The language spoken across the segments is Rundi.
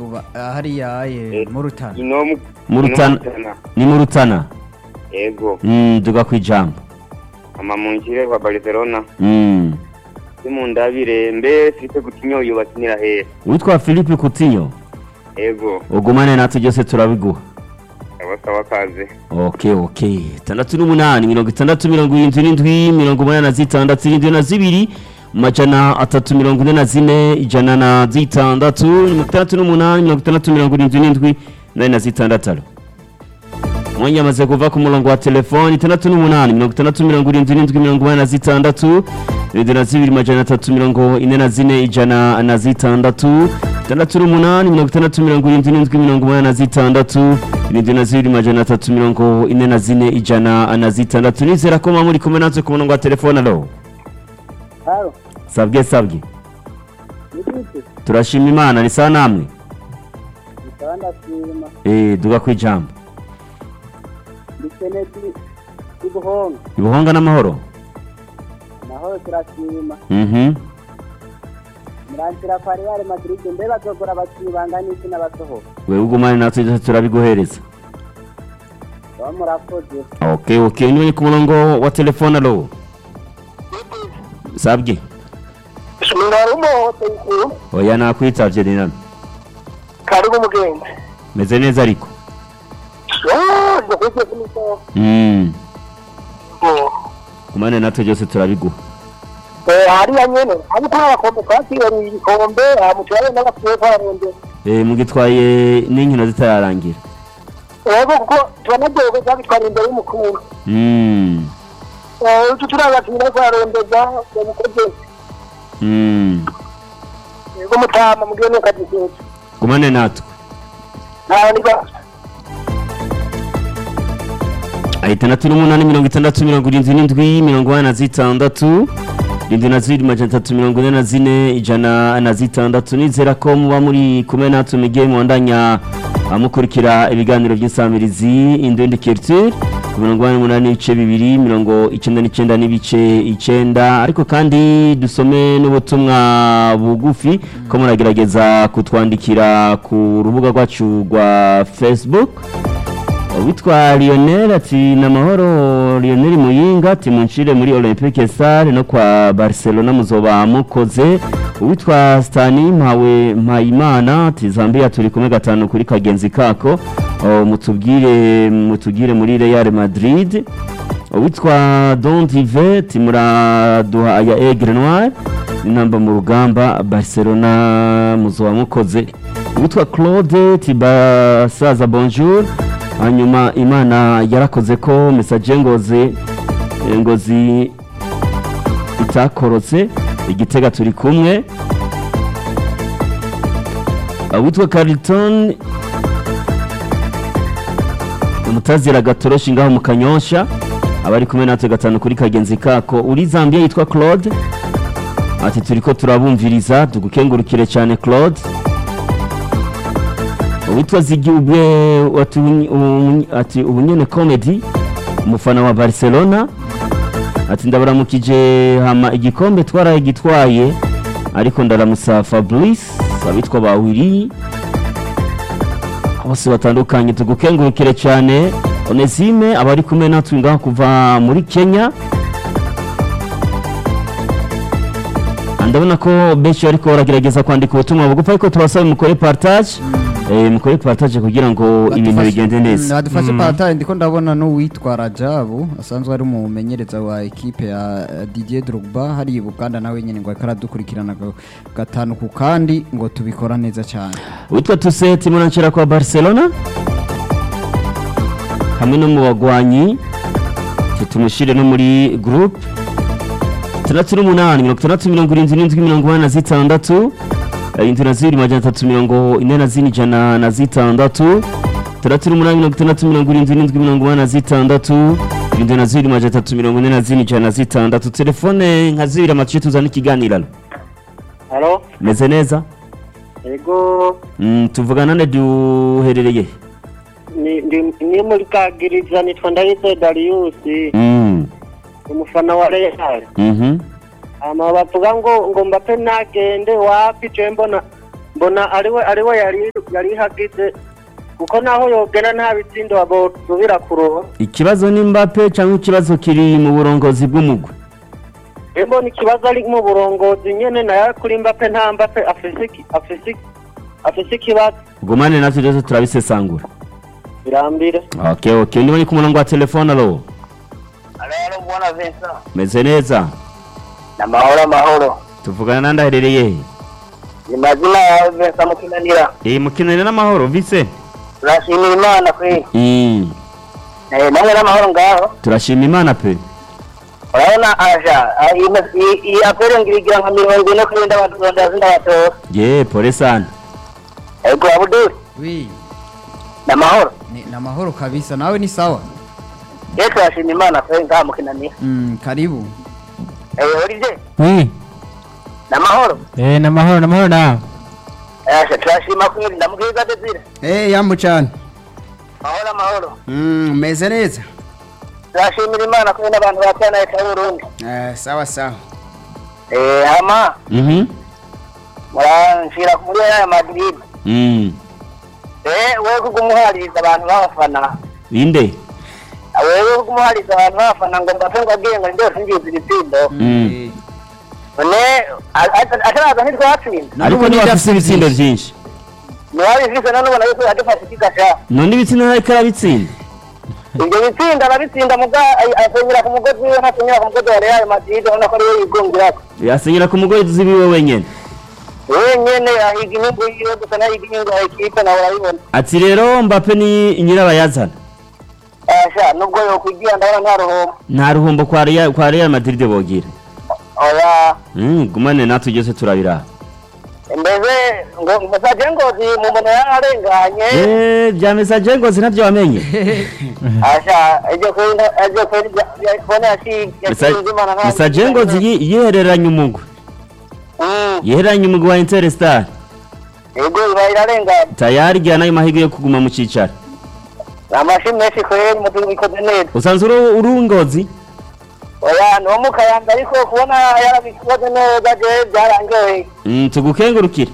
buba hariya eh, Eh. mu rutana ino mu- Mu ino Rutana. Rutana. ni mu rutana yego Mm, duga ku ijambo ama munshire kwa barcelona Mm. simundabire mbe fite gutinyo yubakinira hehe witwa philippe kutinyo yego ugumane natwe byose turabiguha sawa sawa kaze ok ok itandatu n'umunani mirongo itandatu mirongo irindwi n'indwi mirongo umunani na zitandatu irindwi na zibiri amajana atatu mirongo ine na zine ijana na zitandatu mirongo itandatu n'umunani mirongo itandatu mirongo irindwi n'indwi nane na zitandatu mwanya amaze kuva ku murongo wa telefoni itandatu n'umunani mirongo itandatu mirongo irindwi n'indwi mirongo umunani na zitandatu irindwi na zibiri majana atatu mirongo ine na zine ijana na zitandatu itandatu n'umunani mirongo itandatu mirongo irindwi n'indwi mirongo umunani na zitandatu irindwi na zibiri majana atatu mirongo ine na zine ijana na zitandatu nizera ko muba muri kumwe natwe ku murongo wa telefone alo Halo, sabwe sabwe nibiki? turashima imana ni sawa namwe Nitawa ndashima. eh duga ku ijambo Ndikeneti ibuhonga. ibuhonga n'amahoro Amahoro turashima. mhm Murangira kwa Real Madrid mbe bazogura abakinyi bangana iki n'abasohoka. wewe ugumane natwe byose turabiguhereza Baba murakoze. ok ok niwe ku murongo wa telefone alo sabwe Mwari umuhote ikuru. oya nakwitavye ni nano Karibu mugenzi. meze neza ariko Ah, ndakwise kumuso. mm. kumane natwe byose turabiguha Eh, hariya nyene. Abo kwa bakombe kwakira ibikombe, amutwaye n'abapfuye kwa Rende. eh mugitwaye n'inkino zitararangira Yego kuko tubanagirwa cyabitwara imbere y'umukuru. mm. Eh, utu turabakinira kwa Rondeza, yamukoze. mm. Yego mutama mugene kadikete. gumane natwe Nta niba. itandatu n'umunani mirongo itandatu mirongo irindwi n'indwi mirongo ine na zitandatu irindwi na zibiri majana atatu mirongo ine na zine ijana na zitandatu nizera ko muba muri kumwe natwe mugiye mwandanya mukurikira ibiganiro by'insamirizi indundi culture ku mirongo ine n'umunani n'ibice bibiri mirongo icyenda n'icyenda n'ibice icyenda ariko kandi dusome n'ubutumwa bugufi ko muragerageza kutwandikira ku rubuga rwacu rwa facebook witwa Lionel ati ni amahoro Lionel Muyinga ati munshire muri Olympique Stars no kwa Barcelona muzoba mukoze uwitwa Stani Mpawe Mpayimana ati Zambia turi kumwe gatanu kuri kagenzi kako O, mutubwire mutugire muri Real Madrid uwitwa Don Dive ati muraduha aya Aigle Noir inamba mu rugamba Barcelona muzoba mukoze uwitwa Claude Tibasaza bonjour hanyuma imana yarakoze ko mesaje ngozi eh, ngozi itakorotse igitega turi kumwe witwa Carlton umutazira gatoroshi ngaho mu kanyosha abari kumwe natwe gatanu kuri kagenzi kako uri Zambia yitwa Claude ati turiko turabumviriza tugukengurukire cyane Claude uwitwa Zigibwe ati unyi- unyi- ati ubunyene comedy umufana wa Barcelona ati ndabaramukije hama igikombe twaraye gitwaye ariko ndaramusa Fabrice abitwa bawiri bose batandukanye tugukengurukire cyane Onesime abari kumwe natwe ngaho kuva muri Kenya ndabona ko benshi ariko baragerageza kwandika ubutumwa bugufi ariko tubasaba mukore partage eh, mukore partage kugira ngo ibintu Badufashe- bigende neza Mm, badufashe parataye ndiko ndabona n'uwitwa Rajabu asanzwe ari umumenyereza wa ekipe ya eh, Didier Drogba hari i Buganda nawe nyene ngo ariko aradukurikirana ga- gatanu ku kandi ngo tubikora neza cyane witwa Tuseti muranshira kwa Barcelona hamwe no mu bagwanyi tumushire no muri group itandatu n'umunani mirongo itandatu mirongo irindwi n'indwi mirongo inani na zitandatu irindwi na zibiri majana atatu mirongo ine na zine ijana na zitandatu itandatu n'umunani mirongo itandatu mirongo irindwi n'indwi mirongo inani na zitandatu irindwi na zibiri majana atatu mirongo ine na zine ijana na zitandatu telefone nka zibiri amatuye tuzana ikiganiro Halo, meze neza ego Mm, tuvugana ne duherereye ni ndi- ni muri kagiriza nitwa Ndayise Darius Mm, umufana wa Real mhm. ama bavuga ngo ngo Mbappe nagende wapi je mbona mbona ariwe ariwe yari yari ihagize kuko naho yogena nta bitsindo abosubira kuroba ikibazo ni Mbappe cyangwa ikibazo kiri mu burongozi bw'umugwi mbona ikibazo ari mu burongozi nyene nayo kuri mbappe nta mbappe afise iki- afise iki- afise ikibazo gumane natwe rero turabisesangura birambire okay okay ndibonye ku murongo wa telefone alo rero mbona Vincent meze neza amahoro amahoro tuvugana nandi aherereye he ni mazina yawe Vincent Mukinanira eh mukinane n'amahoro vise turashimira imana kweli Mm, eh namwe n'amahoro ngaho turashima imana pe urabona aja ah, iyi mes- iyi- iyi apere ngirigira nka mirongo ine kuri ndabatonda zindabatora ye pole sana ego abuduri wi n'amahoro ni ni amahoro kabisa nawe ni sawa ye turashima imana kweli ngaha Mukinanira Mm, karibu eh urije Oui, n'amahoro eh, namahoro namahoro nawe. Asha turashima kweli ndamubwiza Desire eh yamu cyane amahoro amahoro Mm, meze neza turashimira imana kweli n'abantu batana leta y'Uburundi eh sawa sawa eh hama Mhm. muranshira muri Real Madrid Mm. eh wewe kugumuhaririza abantu b'abafana inde wewe kugumuhaririza abantu b'abafana ngo mbape ngo agiye ngo ndio singize ibitsindo Mm. none ataraza ntitwatsinda ariko niba afise ibitsindo byinshi niwabifise none ubona yuko yadufashe ikigasha none ibitsindo ntariko arabitsinda ibyo bitsinda arabitsinda muga asenyera ku mugozi wiwe ntasenyera ku mugozi wa Real Madrid ubona ko ariwe yigungirako yasenyera ku mugozi wiwe wenyene wenyene ahiga inyungu yiwe gusa nahiga inyungu ya ekipe nawe urabibona ati rero mbappe ni nyirabayazana asha nubwo yokwigira ndabona nta ruhombo nta ruhombo kwa Real kwa Real Madrid bogira oya Mm, gumane natwe byose turabira mbese ngo musaje ngozi mu mbona yararenganye eh bya message ngozi ntabyo wamenye asha ejo kwenda ejo kwenda kubona yashi yashinze imana nka message ngozi yi- yihereranye umugwi mm yihereranye umugwi wa Interstar ego iba irarenganye tayari gya nayo mahirwe yo kuguma mu cicaro amashi menshi kweli mutu bikoze neza usanzwe uri uri ngozi oya no mukayanga ariko kubona yarabikoze neza je byarangoye Mm, tugukengurukire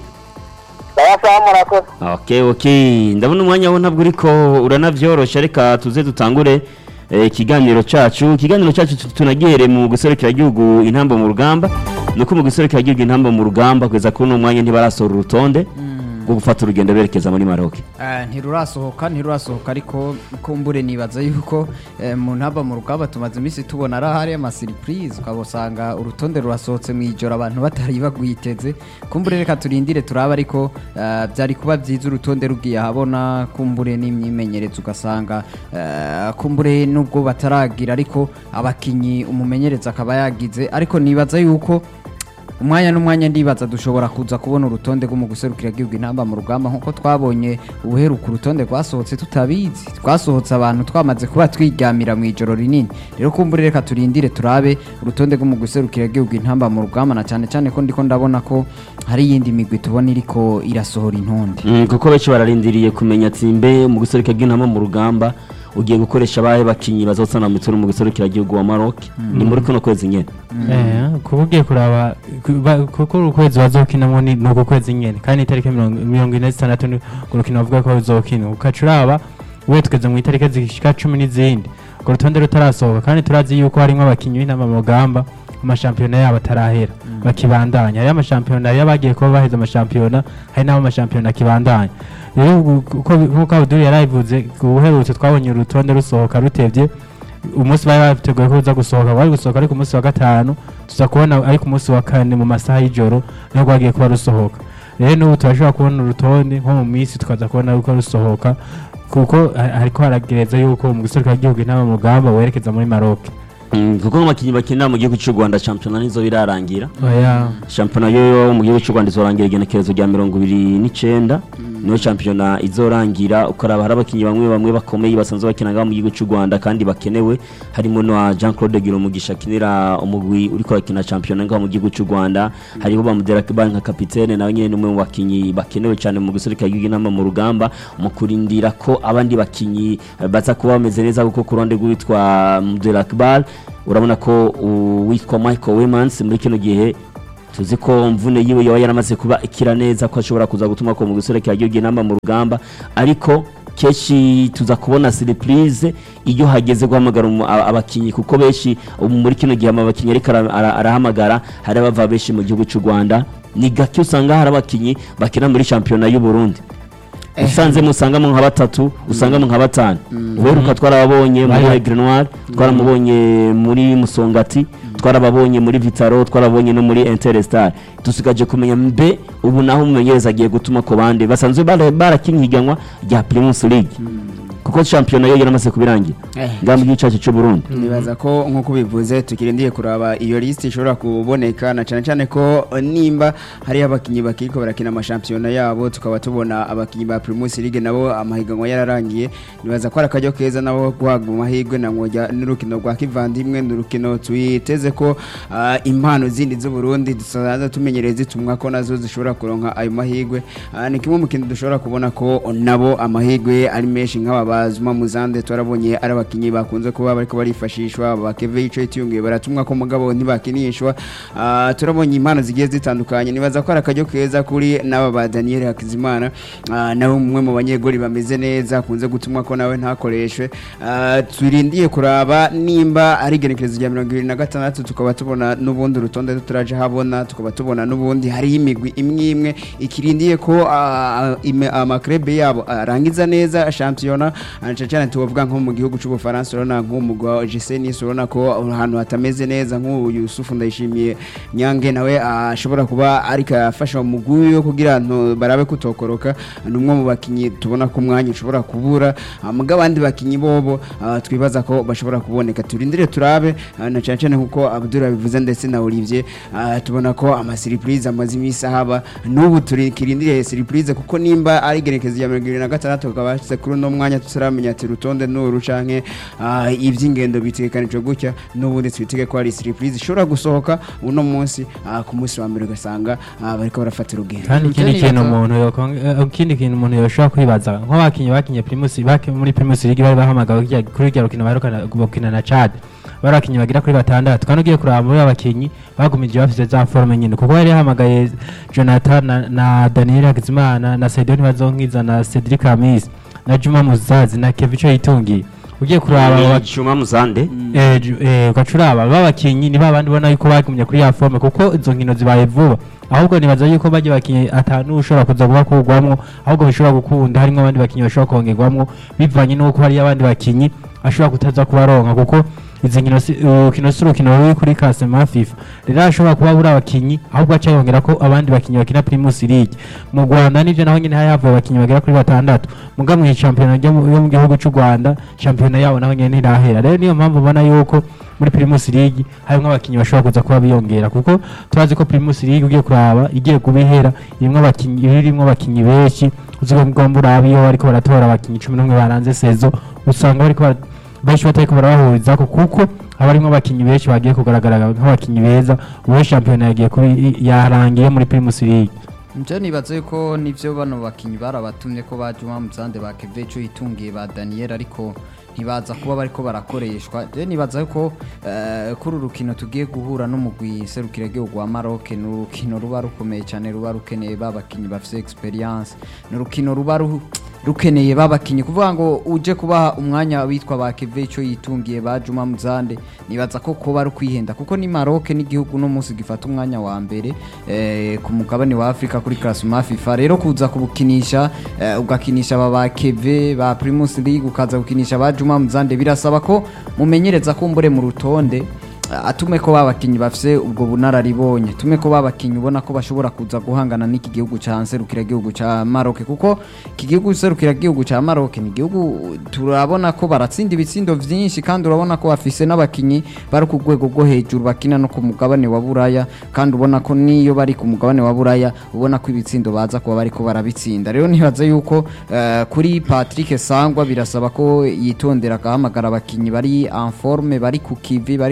sawa sawa murakoze okay okay ndabona umwanya wo ntabwo uriko uranavyorosha reka tuze dutangure eh, ikiganiro cacu ikiganiro cacu tu- tunagihere mu guserukira igihugu intambo mu rugamba nuko mu guserukira igihugu intambo mu rugamba kugeza kuri uno mwanya ntibarasohora urutonde rwo gufata urugendo berekeza muri Maroc Eh, ntirurasohoka ntirurasohoka ariko kumbure nibaza yuko eh, mu ntaba mu rugamba tumaze iminsi tubona ari ahari amasiripurize ukabusanga urutonde rurasohotse mu ijoro abantu batari bagwiteze kumbure reka turindire turaba ariko eh, byari kuba byiza urutonde rugiye ahabona kumbure n'imyimenyerezo ugasanga eh, kumbure nubwo bataragira ariko abakinyi umumenyereza akaba yagize ariko nibaza yuko umwanya n'umwanya ndibaza dushobora kuza kubona urutonde rwo mu guserukira igihugu intamba mu rugamba nk'uko twabonye ubuheruka urutonde rwasohotse tutabizi twasohotse abantu twamaze kuba twiryamira mu ijoro rinini rero kumbure reka turindire turabe urutonde rwo mu guserukira igihugu intamba mu rugamba na cyane cyane ko ndiko ndabona ko hari iyindi migwi tubona iriko irasohora intonde Mm, kuko benshi bararindiriye kumenya ati mbe mu guserukira igihugu mu rugamba ugiye gukoresha abahe bakinyi bazotsana mu mitwe mu guserukira igihugu wa Maroc ni muri kuno kwezi nyene Eh, kuba ugiye kuraba ku- ba- kuko ukwezi bazokinamo ni ni uku kwezi nyene kandi itariki mirongo mirongo ine zitandatu ni urukino bavuga ko ruzokina ukaca uraba ubuye tugeze mu itariki zishika cumi n'izindi urwo rutonde rutarasohoka kandi turazi yuko harimo abakinnyi b'intama mu rugamba amashampiyona yabo atarahera bakibandanya hariyo amashampiyona hariyo abagiye kuba baheze amashampiyona hari n'abo amashampiyona akibandanya rero ubu- uko nk'uko abuduri yarabivuze ubuherutse twabonye urutonde rusohoka rutevye umunsi bari bateguye ko uza gusohoka wari gusohoka ariko umunsi wa gatanu tuza kubona ariko umunsi wa kane mu masaha y'ijoro niho rwagiye kuba rusohoka rero n'ubu turashobora kubona urutonde nko mu minsi tukaza kubona yuko rusohoka kuko ha- hariko haragereza yuko mu giserukira igihugu intama mu rugamba werekeza muri Maroc Mm, kuko nk'abakinyi bakinira mu gihugu cy'u Rwanda shampiyona nizo birarangira oya shampiyona yo mu gihugu cy'u Rwanda izorangira igenekerezo rya mirongo ibiri n'icyenda niyo shampiyona izorangira ukaraba hari abakinnyi bamwe bamwe bakomeye basanzwe bakina ngaho mu gihugu cy'u Rwanda kandi bakenewe harimo na Jean Claude Girumugisha akinira umugwi uriko arakina shampiyona ngaho mu gihugu cy'u Rwanda hariho bamudera kibanki nka kapitene nawe nyene n'umwe mu bakinyi bakenewe cyane mu guserukira igihugu inama mu rugamba mu kurindira ko abandi bakinyi eh, baza kuba bameze neza kuko ku ruhande rw'uwitwa Mudela Kibal urabona ko uwitwa Michael Wemans muri kino gihe tuzi ko mvune yiwe yaba yaramaze kuba ikira neza ko ashobora kuza gutuma ko mu guserekera igihugu inama mu rugamba ariko kenshi tuza kubona surprise iyo hageze guhamagara umu- a- abakinyi kuko benshi ubu muri kino gihe abakinyi ariko ara- ara- arahamagara hari abava benshi mu gihugu cy'u Rwanda ni gake usanga hari abakinyi bakina muri shampiyona y'u Burundi usanze musangamo nka batatu usangamo nka batanu uheruka twarababonye muri Bari- Aigle Noir twaramubonye muri Musongati twarababonye muri Vitaro twarabonye no muri Interstar dusigaje kumenya mbe ubu naho umumenyereza agiye gutuma ku bandi basanzwe bara- barakinye higanwa rya Primus League kuko shampiyona yo yaramaze kubirangira Eh. ngamba igicacu cy'u Burundi nibaza ko nk'uko bivuze tukirindiye kuraba iyo lisiti ishobora kuboneka na cyane cyane ko eh, nimba hariho abakinnyi bakiriko barakina amashampiyona yabo tukaba tubona abakinnyi ba Primus League nabo amahiganwa yararangiye nibaza ko ari akaryo keza nabo guhabwa amahirwe na ngojya n'urukino rwa kivandimwe ni urukino twiteze ko ah, impano zindi z'u Burundi dusanzwe tumenyereye zitumwa ko nazo zishobora kuronka ayo mahirwe Ah, ni kimwe mu kintu dushobora kubona ko nabo amahirwe ari menshi nk'aba bazuma muzande twarabonye ari abakinnyi bakunze kuba bariko barifashishwa bakeve ico itiyungiye baratumwa ko mugabo ntibakinishwa Ah, turabonye impano zigiye zitandukanye nibaza ko ari akaryo keza kuri n'aba ba Daniel Hakizimana Ah, nawe umwe mu banyegori bameze neza akunze gutumwa ko nawe ntakoreshwe Ah, turindiye kuraba nimba ari igenekerezo rya mirongo ibiri na gatandatu tukaba tubona n'ubundi urutonde tutaraje habona tukaba tubona n'ubundi hariho imigwi imwe imwe ikirindiye ko ah, ime- amakrebe yabo arangiza neza shampiyona ah, cyane cyane tubavuga nko mu gihugu cy'ubufaransa urabona nk'umugwa wa Gisenis urabona ko ahantu hatameze neza nk'uyu Yusufu ndayishimiye Nyange nawe ah, ashobora kuba ariko afasha mu mugwi yo kugira ngo barabe kutokoroka ni umwe mu bakinyi tubona ko umwanya ushobora kubura Ah, muga abandi bakinyi bobo ah, twibaza ko bashobora kuboneka turindire turabe ah, na cyane cyane nkuko Abdul bivuze ndetse na Olivier ah, tubona ko ama surprise amaze iminsi ahaba n'ubu turikirindire surprise kuko nimba ari igerekezo rya mirongo irindwi na gatandatu tukaba hashize kuri uno mwanya tutaramenya ati urutonde n'uru canke ah, iby'ingendo bitegekanijwe gutya n'ubundi twitege ko hari surprise ishobora gusohoka uno munsi ah, ku munsi wa mbere ugasanga ah, bariko barafata urugendo kandi ikindi Muteri kintu yaka- umuntu yokong- eh, ikindi kintu umuntu yoshobora kwibaza nk'abakinnyi bakinye primus baki muri primus league bari bahamagawe kurya- kuri rya rukino baherukana gukina na Chad bari abakinnyi bagera kuri batandatu kandi ugiye kuraba muri abakinnyi bagumije bafite za forme nyine kuko yari yahamagaye Jonathan na, na Daniel Hakizimana na Sedoni Bazonkiza na Cedric Amis na Juma Muzazi na Kevicho Yitungi ugiye kuraba abo baki- Chuma Muzande eh, ju- eh, ugacuraba babakinyi ni babandi ubona yuko bagumye kuri ya forme kuko izo nkino zibaye vuba ahubwo nibaza yuko bajya bakinyi atanu ushobora kuza kuba kugwamwo ahubwo bishobora gukunda harimo abandi bakinyi bashobora kongerwamwo bivanye n'uko hari abandi bakinyi ashobora kutaza kubaronka kuko izi nkino si- urukino si urukino ruri kuri kasema fifa rero ashobora kuba buri abakinyi ahubwo aca yongera ko abandi bakinyi bakina primus league mu rwanda nivyo naho nyene hari havuye abakinyi bagera kuri batandatu muga mu shampiyona ryo mu yo mu gihugu cy'u rwanda shampiyona yabo naho nyene ntirahera rero niyo mpamvu ubona yuko muri primus league harimwo abakinyi bashobora kuza kuba biyongera kuko turazi ko primus league ugiye kuraba igiye kubihera irimwo abakinyi irimwo abakinyi benshi uzigomba uraba iyo bariko baratora abakinyi cumi n'umwe baranze sezo usanga bariko bara- benshi batariko barabahurizako kuko haba harimwo abakinyi benshi bagiye kugaragara nk'abakinyi beza uwo shampiyona yagiye kubi yarangiye muri primus league Nje nibaza yuko nivyo bano bakinyi barabatumye ko baje mu Muzande ba Kevecho itungiye ba Daniel ariko ntibaza kuba bariko barakoreshwa je nibaza yuko eh, kuri urukino tugiye guhura n'umugwi serukira gihugu wa Maroc ni urukino ruba rukomeye cyane ruba rukeneye babakinyi bafise experience ni urukino ruba ru- rukeneye babakinyi kuvuga ngo uje kubaha umwanya witwa ba Kevecho yitungiye ba Juma Muzande nibaza ko kuba ari kwihenda kuko ni Maroc n'igihugu no munsi gifata umwanya wa mbere eh, ku mugabane wa Afrika kuri classement FIFA rero kuza kubukinisha eh, ugakinisha aba ba Keve ba Primus League ukaza gukinisha ba Juma Muzande birasaba ko mumenyereza kumbure mu rutonde atume ko babakinyi bafise ubwo bunararibonye tume ko babakinyi ubona ko bashobora kuza guhangana n'iki gihugu ca serukira gihugu ca Maroc kuko iki gihugu serukira gihugu ca Maroc ni gihugu turabona ko baratsinda ibitsindo vyinshi kandi urabona ko bafise n'abakinyi bari ku rwego rwo hejuru bakina no ku mugabane wa Buraya kandi ubona ko niyo bari ku mugabane wa Buraya ubona ko ibitsindo baza kuba bariko barabitsinda rero nibaza yuko eh, kuri Patrick Sangwa birasaba ko yitondera akahamagara abakinyi bari en forme bari ku kivi bariko barakina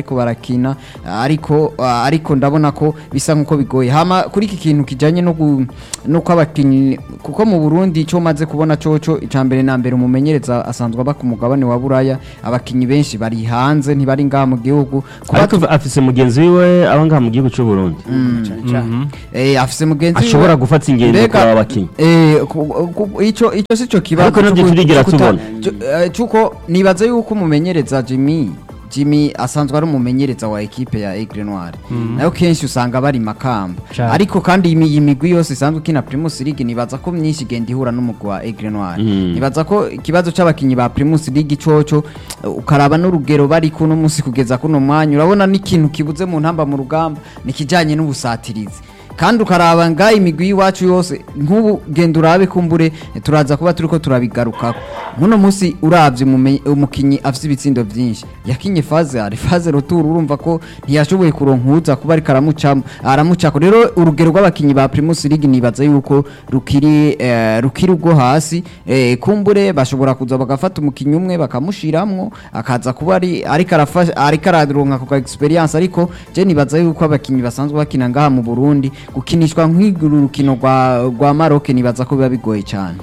bagakina ariko ariko ndabona ko bisa nkuko bigoye hama kuri iki kintu kijanye no gu- nuko abakinyi kuko mu Burundi cyo maze kubona coco icambere na mbere umumenyereza asanzwe aba ku mugabane wa Buraya abakinyi benshi bari hanze ntibari ngaha mu gihugu kuba ariko afise mugenzi wiwe aba ngaha mu gihugu cy'u Burundi cyane cyane eh afise mugenzi wiwe- ashobora gufata ingendo Mbega- kuraba abakinyi Eh, ku- ku- ico ico sico kibazo Ariko navyo c'uku- turigera c'ukuta- tubona. c'u- eh, c'uko nibaza yuko umumenyereza Jimmy Jimmy asanzwe ari umumenyereza wa ekipe ya Aigle Noir nayo kenshi usanga bari makamba Cane. ariko kandi imi- iyi migwi yose isanzwe ikina Primus League nibaza ko myinshi igenda ihura n'umugwi wa Aigle Noir Mm. nibaza ko ikibazo c'abakinyi ba Primus League coco eh, ukaraba n'urugero bari kuno munsi kugeza kuno mwanya urabona n'ikintu kibuze mu ntamba mu rugamba nikijanye n'ubusatirizi kandi ukaraba nga imigwi y'iwacu yose nk'ubu genda urabe kumbure turaza kuba turiko turabigarukako muno munsi uravye umume- umukinyi afise ibitsindo vyinshi yakinye faze ari faze roturu urumva ko ntiyashoboye kuronkuza kuba ariko aramucamo aramucako rero urugero rw'abakinyi ba Primus League nibaza yuko rukiri eh, rukiri ubwo hasi eh, kumbure bashobora kuza bagafata umukinyi umwe bakamushiramwo akaza kuba ari ariko arafasha ariko araronka ku experience ariko je nibaza yuko abakinyi basanzwe bakina ngaha mu Burundi gukinishwa nk'iguru rukino rwa rwa Maroc nibaza ko biba bigoye cyane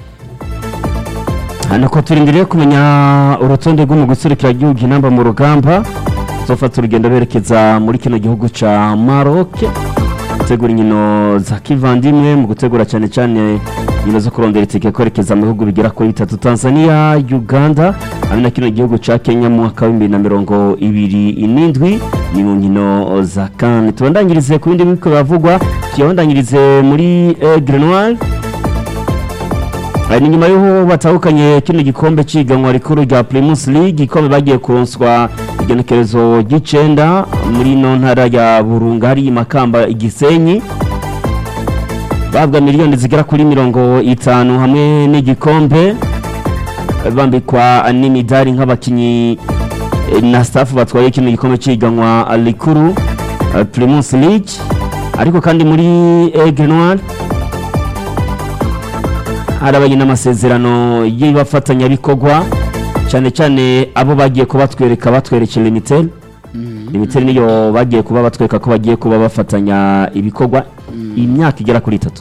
hano ko turindiriye kumenya urutonde rw'umugwi userukiragihugu inamba mu rugamba zofata urugendo berekeza muri kino gihugu ca Maroc gutegura inkino za kivandimwe mu gutegura cyane cyane inkino zo kurondera itike kwerekeza mu bihugu bigera kuri bitatu Tanzania Uganda hamwe na kino gihugu ca Kenya mu mwaka w'ibihumbi na mirongo ibiri n'indwi ni mu nkino za CAN tubandanyirize ku bindi biriko biravugwa tuyabandanyirize muri Aigle Noir Hari ni nyuma y'uko batahukanye kino gikombe c'iganwa rikuru rya Primus League igikombe bagiye kuronswa igenekerezo ry'icenda muri ino ntara ya Burunga hari Makamba Igisenyi babwa miliyoni zigera kuri mirongo itanu hamwe n'igikombe bambikwa n'imidari nk'abakinyi eh, na staff batwaye kino gikombe c'iganwa rikuru eh, Primus League ariko kandi muri Aigle Noir harabaye n'amasezerano y'ibafatanyabikorwa cyane cyane abo bagiye kuba batwereka batwerekera limitel limitel niyo bagiye kuba batwereka ko bagiye kuba bafatanya ibikorwa imyaka igera kuri itatu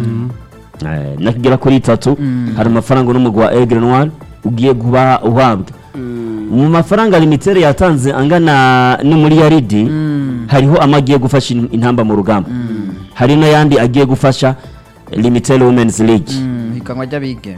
Eh, imyaka igera kuri itatu hari amafaranga n'umugwi wa Aigle Noir ugiye kuba uhabwa mu mafaranga limitel yatanze angana n'umuriyaridi hariho amagiye gufasha in- intamba mu rugamba hari n'ayandi agiye gufasha limitel women's league hikanwa ry'abigeme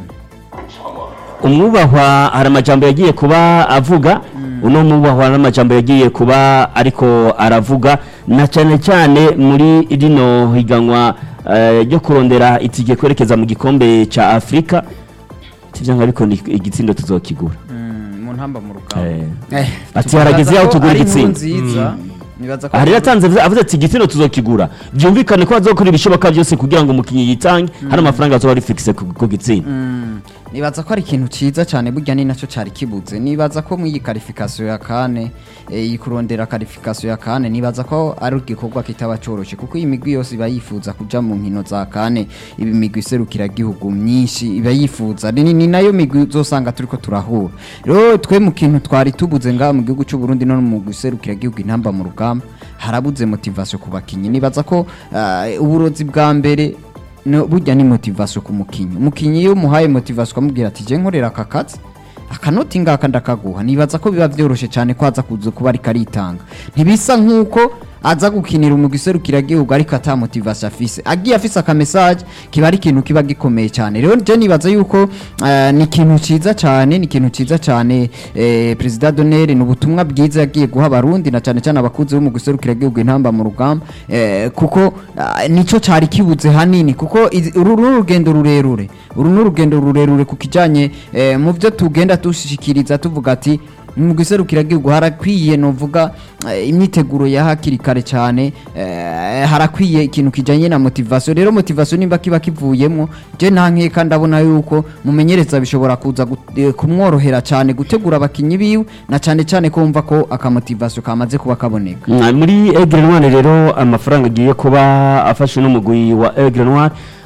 umwubahwa hari amajambo yagiye kuba avuga uno mwubahwa hari amajambo yagiye kuba ariko aravuga na cyane cyane muri rino higanwa eh, ryo kurondera itike kwerekeza mu gikombe cya afurika sibyo ariko ni igitsindo tuzokigura Mm, mu ntamba mu rugamba Eh, Eh, ati harageze yaho tugura ari inkuru igitsindo nziza nibaza ko hari yatanze avuze- avuze ati igitsina tuzokigura byumvikane ko bazokora ibishoboka byose kugira ngo umukinnyi yitange hari amafaranga azoba ari fixe ku ku gitsina Mm, nibaza ko ari ikintu ciza cyane burya ni nacyo cyari kibuze nibaza ko mu iyi karifikasiyo ya kane eh, iyi kurondera karifikasiyo ya kane nibaza ko ari igikorwa kitaba coroshe kuko iyi migwi yose iba yifuza kuja mu nkino za kane ibi migwi iserukira gihugu myinshi iba yifuza ni, ni nayo migwi uzosanga turiko turahura rero twe mu kintu twari tubuze ngaha mu gihugu cy'u Burundi no mu mugwi iserukira gihugu intamba mu rugamba harabuze motivation ku bakinyi nibaza ko ah, uburozi bwa mbere no burya ni motivation ku mukinyi umukinyi iyo umuhaye motivation ukamubwira ati je nkorera aka kazi akanoti ngaka ndakaguha nibaza ko biba vyoroshe cyane ko aza kuza kuba ariko aritanga ntibisa nk'uko aza gukinira umugwi iserukiragihugu ariko ata motivation afise agiye afise aka message kiba ari ikintu kiba gikomeye cyane rero je nibaza yuko eh, ni ikintu ciza cyane ni ikintu ciza cyane eh, perezida Donere ni ubutumwa bwiza yagiye guha abarundi na cyane cyane abakuzi b'umugwi iserukiragihugu intamba mu rugamba eh, kuko ah, nico cari kibuze hanini kuko izi- uru ni urugendo rurerure uru ni urugendo rurerure ku kijanye eh, mu byo tugenda dushikiriza tuvuga ati mu giserukiragihugu harakwiye novuga eh, imyiteguro ya hakiri kare cyane eh, harakwiye ikintu kijanye na motivation rero motivation nimba kiba kivuyemo je nta nkeka ndabona yuko mumenyereza bishobora kuza gut- eh, kumworohera cyane gutegura abakinyi biwe na cyane cyane ko wumva ko akamotivation kamaze kuba kaboneka Mm, muri Aigle Noir rero amafaranga agiye kuba afashe n'umugwi wa Aigle Noir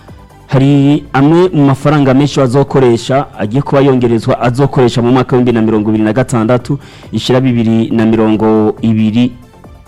hari amwe mu mafaranga menshi bazokoresha agiye kuba yongerezwa azokoresha mu mwaka w'ibihumbi na mirongo ibiri na gatandatu ishira bibiri na mirongo ibiri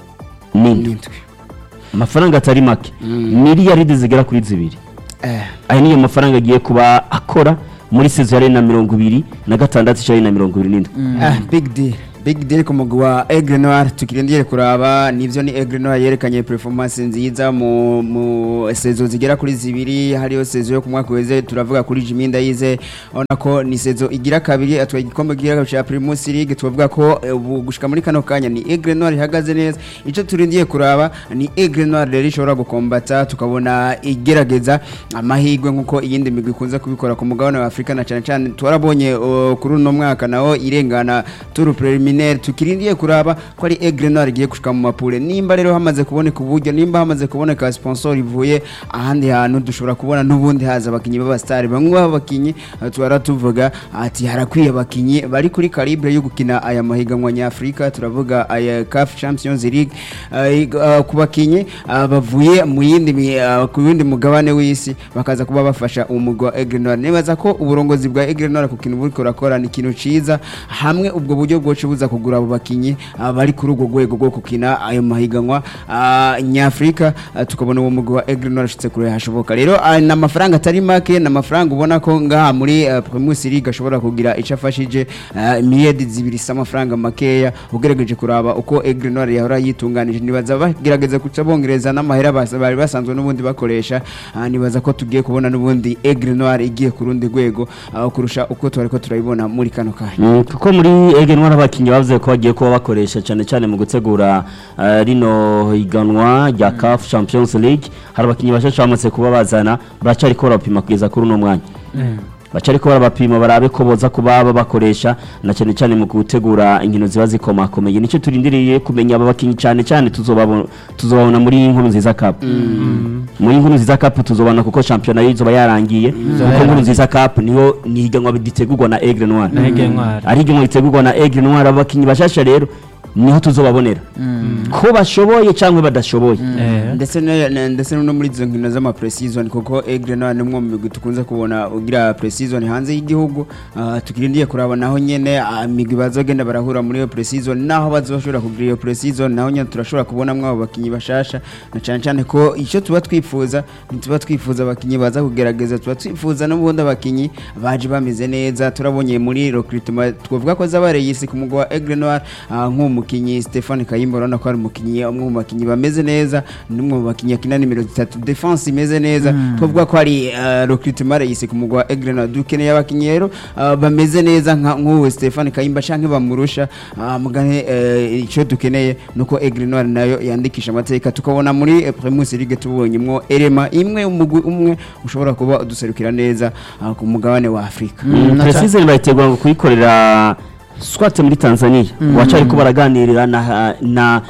n'indwi n'indwi amafaranga atari make miliyaridi zigera kuri zibiri Eh, aya niyo mafaranga agiye kuba akora muri sezo ya na mirongo ibiri na gatandatu ishari na mirongo ibiri n'indwi ah, big deal big deal ku mugwi wa Aigle Noir tukirindire kuraba nivyo ni Aigle Noir yerekanye performance nziza mu mu sezo zigera kuri zibiri hariyo sezo yo ku mwaka weze turavuga kuri Jimmy Ndayize ona ko ni sezo igira kabiri atwaye igikombe kigira cha Primus League tuvuga ko eh, ubu gushika muri kano kanya ni Aigle Noir ihagaze neza ico turindiye kuraba ni Aigle Noir rero ishobora gukombata tukabona igerageza amahirwe nkuko iyindi migwi ikunze kubikora ku mugabane wa Afrika na cyane cyane twarabonye uh, kuri uno mwaka nawo irengana tour preliminaire tukirindiye kuraba ko ari Aigle Noir igiye gushika mu mapure nimba rero hamaze kuboneka uburyo nimba hamaze kuboneka sponsor ivuye ahandi hantu dushobora kubona n'ubundi haza abakinyi b'abastari bamwe b'abakinyi uh, twara tuvuga ati harakwiye abakinyi bari kuri calibre yo gukina aya mahiganwa nyafrika turavuga aya CAF Champions League uh, ig- uh, ku bakinyi uh, bavuye mu yindi mi- uh, ku yindi mugabane w'isi bakaza kuba bafasha umugwi wa Aigle Noir nibaza ko uburongozi bwa Aigle Noir ku kintu buriko rakora ni ikintu ciza hamwe ubwo buryo bwoce buza kugura abo bakinyi uh, bari kuri ubwo rwego rwo gukina ayo mahiganwa uh, nyafrika uh, tukabona uwo mugwi wa Aigle Noir ashitse kure hashoboka rero uh, ni amafaranga atari make ni amafaranga ubona ko ngaha muri uh, Primus League ashobora kugira ico afashije uh, miliyadi zibiri s'amafaranga makeya ugerageje kuraba uko Aigle Noir yahora yitunganije nibaza bagerageza kuca bongereza n'amahera basa- bari basanzwe n'ubundi bakoresha uh, nibaza ko tugiye kubona n'ubundi Aigle Noir igiye ku rundi rwego uh, kurusha uko twari ko turayibona muri kano kanya Mm, kuko muri ege ntwara abakinnyi bavuze ko bagiye kuba bakoresha cyane cyane mu gutegura eh, rino higanwa rya CAF Champions League hari abakinnyi bashasha bamaze kuba bazana baracari ko barapima kugeza kuri uno mwanya bacari ko barabapima barabe ko boza kuba babakoresha na cyane cyane mu gutegura inkino ziba zikomakomeye nicyo turindiriye kumenya aba bakinnyi cyane cyane tuzobabona tuzobabona muri inkuru nziza cup muri inkuru nziza cup tuzobona kuko shampiyona yizoba yarangiye kuko inkuru nziza cup niho ni higanwa ritegurwa na Aigle Noir na Aigle Noir. ari higanwa ritegurwa na Aigle Noir abakinnyi bashasha rero niho tuzobabonera ko bashoboye cyangwa badashoboye Eh. ndetse ne- ne- ndetse no muri izo nkino z'ama pre-season kuko Aigle Noir ni umwe mu migwi tukunze kubona ugira pre-season hanze y'igihugu uh, tukirindiye kuraba naho nyene ah, imigwi bazogenda barahura muri iyo pre-season naho bazoshobora kugira iyo pre-season naho nyene turashobora kubonamwo abo bakinyi bashasha na cyane cyane ko icyo tuba twifuza ntituba twifuza abakinyi baza kugerageza tuba twifuza n'ubundi abakinyi baje bameze neza turabonye muri recruitment twavuga ko zabareye isi ku mugwa wa Aigle Noir ah, nk'umukinyi Stéphane Kayimba urabona ko ari umukinyi umwe mu bakinyi bameze neza ni umwe mu bakinyi akina nimero zitatu defense imeze neza twavuga ko ari ah, recruitment yise ku mugwa wa Aigle Noir dukeneye abakinyi rero ah, bameze neza nka nk'uwo Stéphane Kayimba canke bamurusha ah, mugane eh, icyo dukeneye nuko Aigle Noir nayo yandikisha amateka tukabona muri eh, Primus League tubonyemwo elema imwe umugwi umwe ushobora kuba uduserukira neza ah, ku mugabane wa Afrika na ca- precision bayitegura ngo kuyikorera swate muri Tanzania wacari ko baraganirira na na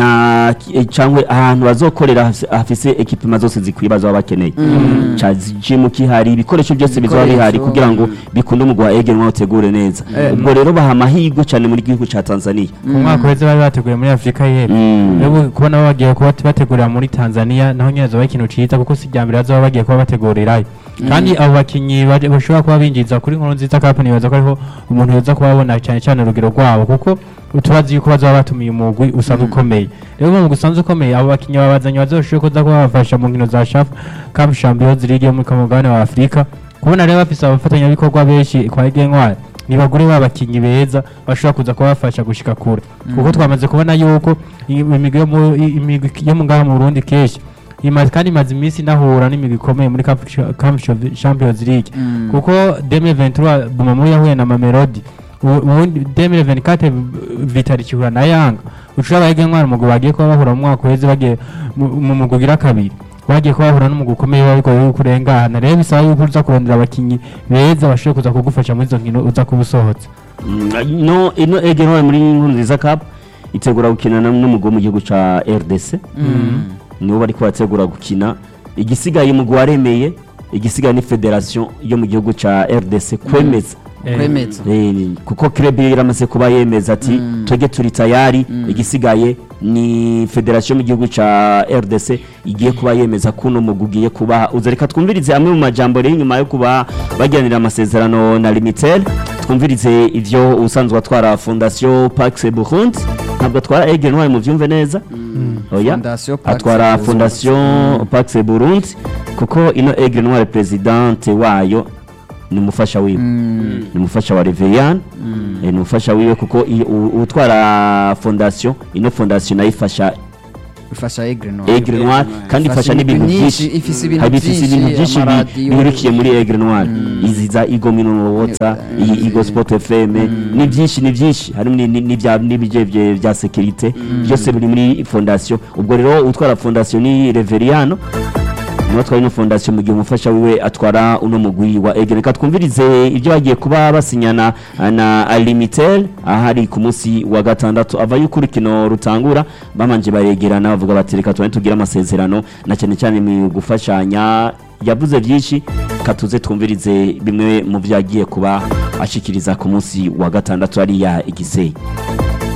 na eh, cyangwa ahantu bazokorera hafise- hafise ekipima zose zikwiye bazaba bakeneye ca gym kihari ibikoresho byose bizaba bihari Ibikoresho. kugira ngo bikunde umugwa wa Ege utegure neza ubwo rero baha amahirwe cyane muri gihugu ca Tanzania ku mwaka uheze bari bateguye muri afurika y'epfo Mm. rero kubona bo bagiye kuba bategurira muri tanzania naho nyine zoba ikintu ciza kuko si irya mbere bazoba bagiye kuba bategurirayo kandi abo bakinnyi baje- bashobora kuba binjiza kuri nkuru nziza kapu nibaza ko ariho umuntu yoza kubabona cyane cyane urugero rwabo kuko tubazi yuko bazaba batumiye umugwi usanzwe ukomeye rero mu mugwi usanzwe ukomeye abo bakinnyi babazanye bazoshobora kuza kuba babafasha mu nkino za shafu kapu champions league yo muri kamugabane wa afurika kubona rero bafise abafatanyabikorwa benshi kwa Ege nibagure babakinyi beza bashobora kuza kubafasha gushika kure kuko twamaze kubona yuko i- imigwi yo mu- i- imigwi yo mu ngaha mu Burundi kenshi imaze kandi imaze iminsi inahura n'imigwi ikomeye muri Cup Cha- Cup Cha- Champions League kuko 2023 Bumamuru yahuye na Mamelodi U- ubundi 2024 Vitali kihura na Yanga ucura abayige ntwara umugwi bagiye kuba bahura mu mwaka uheze bagiye mu mu mugwi ugira kabiri bagiye kuba bahura n'umugwi ukomeye bariko yuko urengana rero bisaba yuko uza kurondera abakinyi beza bashobora kuza kugufasha muri izo nkino uza kuba usohotse Mm, no ino Ege Ntwari muri inkuru nziza cup itegura gukina na- n'umugwi wo mu gihugu ca RDC nibo bariko bategura gukina igisigaye umugwi waremeye igisigaye ni federation yo mu gihugu ca RDC kwemeza kwemeza Eh, ni- kuko club yaramaze kuba yemeza ati twege turi tayari igisigaye ni federation mu gihugu ca RDC igiye kuba yemeza kuno mugwi ugiye kuba uza reka twumvirize amwe mu majambo rero nyuma yo kuba bagiranira amasezerano na Limitel twumvirize ivyo usanzwe atwara Fondation Pax Burundi ntabwo atwara Aigle Noir mu byumve neza oya Fondation Pax atwara Burundi. fondation Pax Burundi kuko ino Aigle Noir presidente wayo ni umufasha wiwe Mm. ni umufasha wa Reveillane eh, ni umufasha wiwe kuko i- u- utwara fondation ino fondation nayo ifasha ifasha Aigle Noir Aigle Noir kandi Ifasha ifasha n'ibintu ibintu byinshi byinshi, ifise ibintu Hari ifise ibintu byinshi, byinshi bi- amaradiyo. birukiye muri Aigle Noir izi za Igo Minowota iyi Igo Sport FM ni byinshi ni byinshi harimo ni- ni- n'ibya n'ibije bye- bya sécurité byose biri muri fondation ubwo rero utwara fondation ni Reveriano niwe atwara ino fondation mu gihe umufasha wiwe atwara uno mugwi wa Aigle reka twumvirize ibyo bagiye kuba basinyana na Alimitel ahari ku munsi wa gatandatu ava yuko urukino rutangura bamanje baregerana bavuga bati reka tubane tugire amasezerano na cyane cyane mu gufashanya yavuze byinshi katuze twumvirize bimwe mu byo yagiye kuba ashikiriza ku munsi wa gatandatu hariya igisenyi